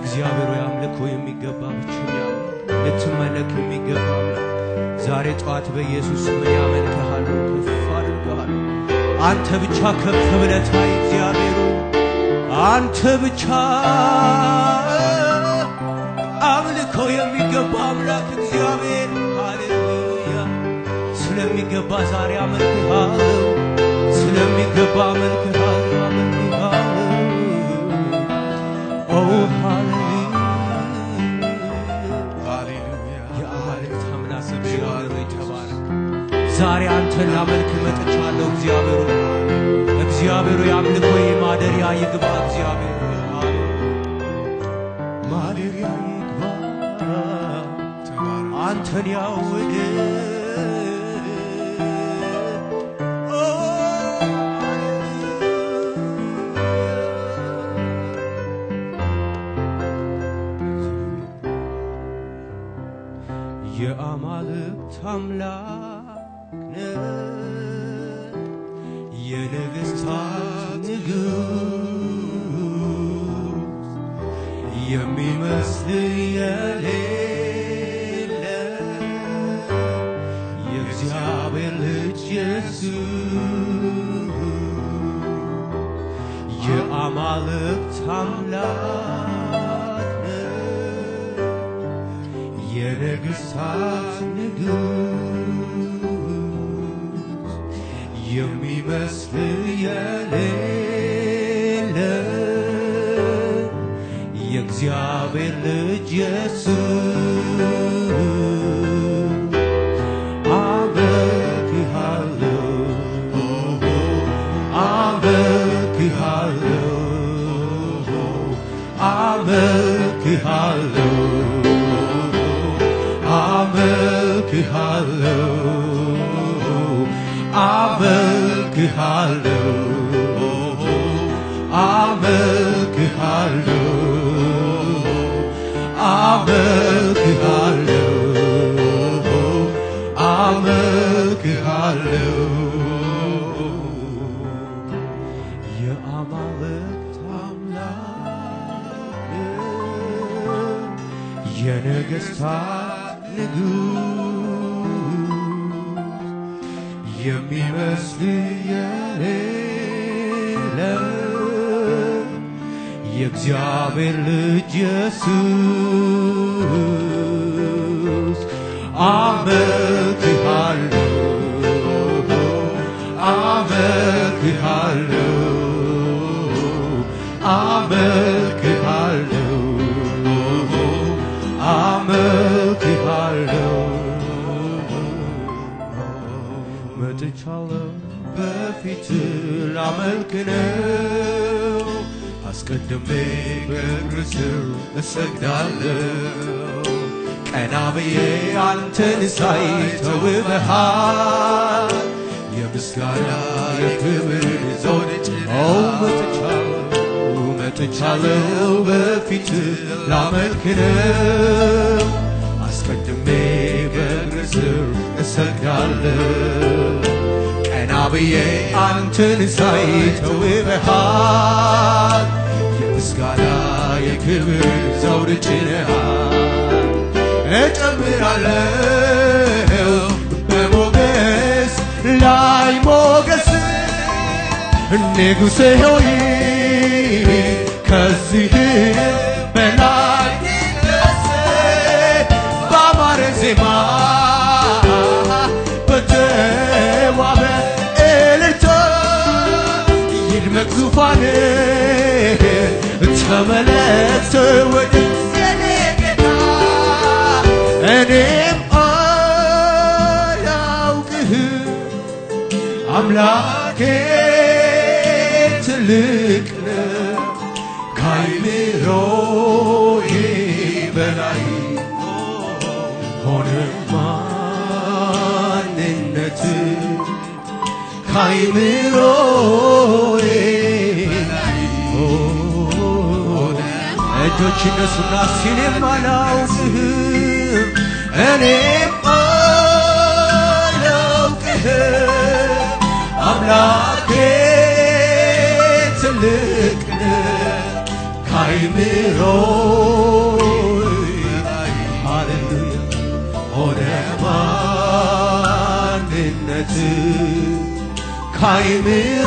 እግዚአብሔር ሆይ አምልኮ የሚገባ ብቸኛ አምላክ፣ ልትመለክ የሚገባ አምላክ ዛሬ ጠዋት በኢየሱስ ስም ያመልክሃለሁ፣ ከፍ አድርግሃለሁ። አንተ ብቻ ከፍ ብለህ ታይ እግዚአብሔር ሆይ አንተ ብቻ አምልኮ የሚገባ አምላክ እግዚአብሔር ሃሌሉያ። ስለሚገባ ዛሬ አመልክሃለሁ፣ ስለሚገባ አመልክሃለሁ፣ አመልክሃለሁ። ኦ ሃሌሉያ ሃሌሉያ የአማልክት አምላክ እግዚአብሔር ሆይ ተባረክ። ዛሬ አንተን ላመልክ መጥቻለሁ። እግዚአብሔር ሆይ እግዚአብሔር ሆይ አምልኮዬ ማደሪያ ይግባ። እግዚአብሔር ሆይ ማደሪያ ይግባ። ተባረክ አንተን ያወደ ኦ የአማልክት አምላክ ነህ፣ የነገሥታት ንጉሥ የሚመስል የሌለ የእግዚአብሔር ልጅ ኢየሱስ የአማልክት አምላክ ነህ፣ የነገሥታት ንጉሥ የሚመስል የሌለ የእግዚአብሔር ልጅ ኢየሱስ አመልክሃለሁ አመልክሃለሁ አመልክሃለሁ አመልክሃለሁ አመልክሃለሁ አመልክሃለሁ አመልክሃለሁ አመልክሃለሁ የአማልክት አምላክ የነገሥታት ንጉሥ የሚመስል የሌለ የእግዚአብሔር ልጅ ኢየሱስ አመልክሃለሁ አመልክሃለሁ አመልክሃለሁ አመልክሃለሁ መጥቻለሁ በፊት ላመልክ ነው አስቀድሜ በእግር ስር እሰግዳለሁ ቀና ብዬ አንተን ሳይ ተውበሃል የምስጋና የክብር ዘውድ ጭነው መጥቻለሁ መጥቻለሁ በፊት ላመልክ ነው አስቀድሜ በእግር ስር እሰግዳለሁ ቀና ብዬ አንተን ሳይ ተውበሃል የምስጋና የክብር ዘውድ ጭነሃል እጨምራለሁ በሞገስ ላይ ሞገስ ንጉሴ ሆይ ከዚህ በላይ ይነስ በአማረ ዜማ በተዋበ እልልታ ይድመቅ ዙፋን ተመለስ ወደ የኔ ጌታ እኔም አላውቅህም አምላኬ ትልቅ ነው ካይምሮዬ በላይ ሆነ ማንነት ካይምሮዬ ሆነ እጆች እነሱና ሲኔም አላውቅህም እኔም አላውቅህም አምላኬ ትልቅ ነው ከአይምሮ ሃሌሉያ ሆነ ማንነት ከአይምሮ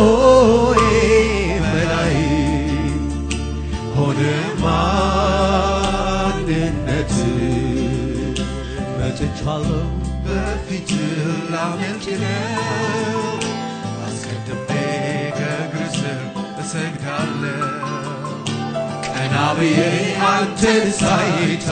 በላይ ሆነ ማንነት መጥቻለሁ በፊት ላመልክ ነው አስቀድሜ ከእግር ስር እሰግዳለሁ ቀና ብዬ አንተን ሳይ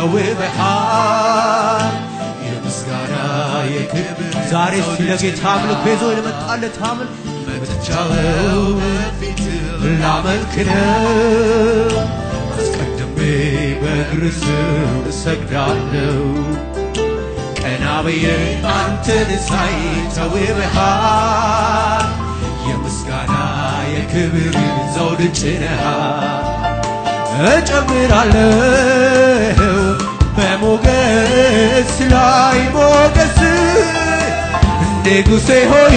ተውበሃል የምስጋና የክብር ዛሬ እስቲ ለጌታ አምልኮ ይዞ ለመጣለት አምልክ መጥቻለሁ በፊት ላመልክ ነው አስቀድሜ በእግር ስር እሰግዳለሁ ቀና ብዬ አንተን ሳይ ተውበሃል የምስጋና የክብር ዘውድ ጭነሃል እጨምራለሁ በሞገስ ላይ ሞገስ ንጉሴ ሆይ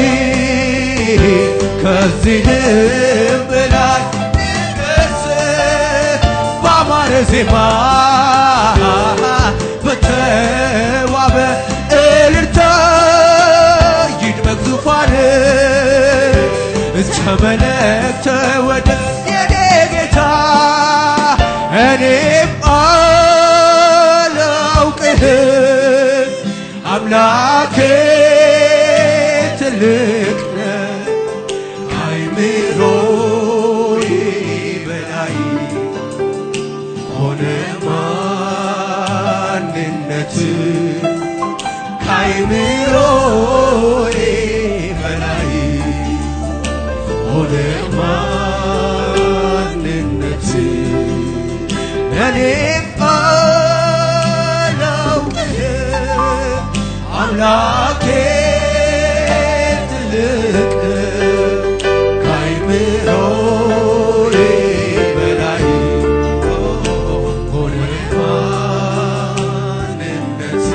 ከዚህም በላይ ንገስ በአማረ ዜማ በተዋበ እልልታ ይድመቅ ዙፋን ተመለክ ተወደስ የኔ ጌታ እኔም አላውቅህም አምላኬ ትልቅ ነህ አይምሮዬ በላይ ሆነ ማንነት ከአይምሮዬ በላይ ሆነ ማንነት እኔም አላውቅህም አምላኬ ትልቅ ከአይምሮዬ በላይ ሆነ ማንነት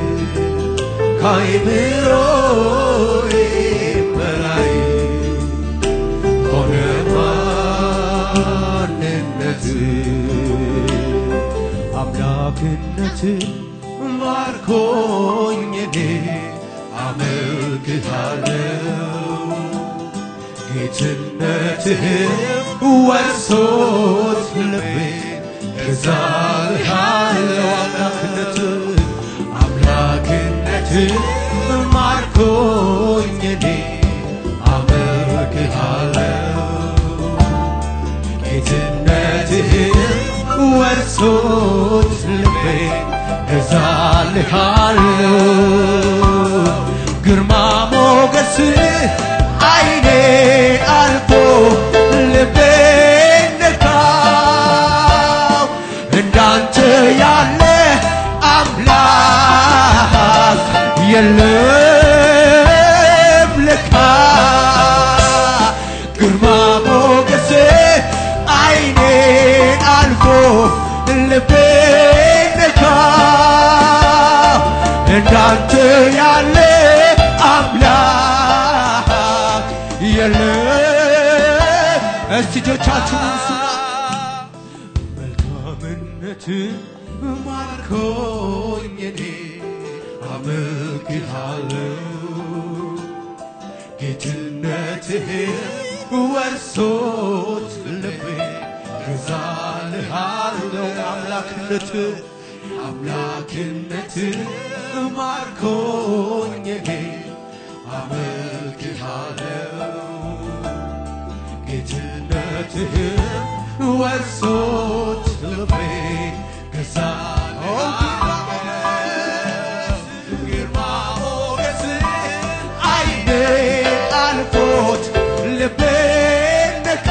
ከአይምሮዬ በላይ ሆነ ማንነት አምላክነት ማርኮኝ እኔ አመልክሃለሁ ጌትነትህም ወርሶት ልቤ እዛልሃለሁ አምላክነት አምላክነት ማርኮኝ እኔ አመልክሃለሁ ጌትነትህን ወርሶት ልቤ እዛልሃለሁ ግርማ ሞገስ አይኔ አልፎ ልቤ ነካው እንዳንተ ያለ አምላክ የለም ለካ ግርማ ሞገስ አይኔን አልፎ ልቤ ነካ እንዳንተ ያለ አምላክ የለም። እስቲ እጆቻችሁን አንሱና መልካምነት ማርኮኝ እኔ አመልክሃለሁ ጌትነትህን ወርሶት ልቤ ገዛልሃለሁ አምላክነት አምላክነት ማርኮኝ እኔ አመልክሃለሁ ጌትነትህን ወርሶት ልቤ ገዛልሃለሁ ግርማ ሞገስ አይኔ አልፎት ልቤ ነካ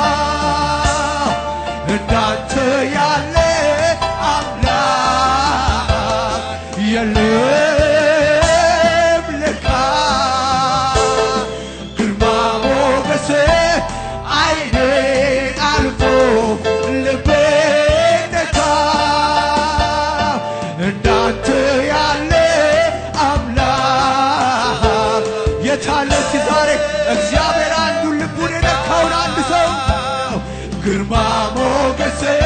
እንዳንተ ያለ አምላክ የለም ለካ ግርማ ሞገስ አይኔ አልፎ ልቤ ነካ እንዳንተ ያለ አምላክ የታለ እስኪ ዛሬ እግዚአብሔር አንዱን ልቡን የነካውን አንድ ሰው ግርማ ሞገስ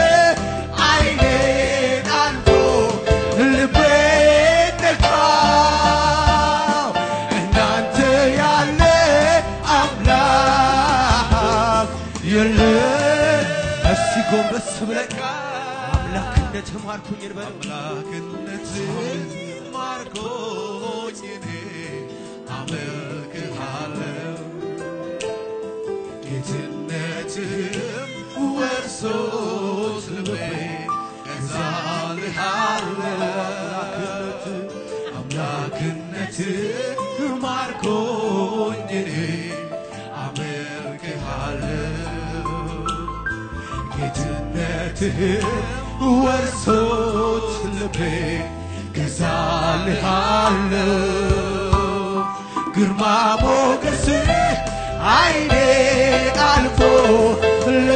ጎንበስ ብለን አምላክነት ማርኩኝ እንበለው አምላክነት ማርኮኝ እኔ አመልክሃለሁ ጌትነትም ወርሶት ልቤ እገዛልሃለሁ አምላክነት ማርኮኝ እኔ አመልክሃለሁ ጌትነትህ ወርሶት ልቤ ገዛልሃለሁ ግርማ ሞገስ አይኔ አልፎ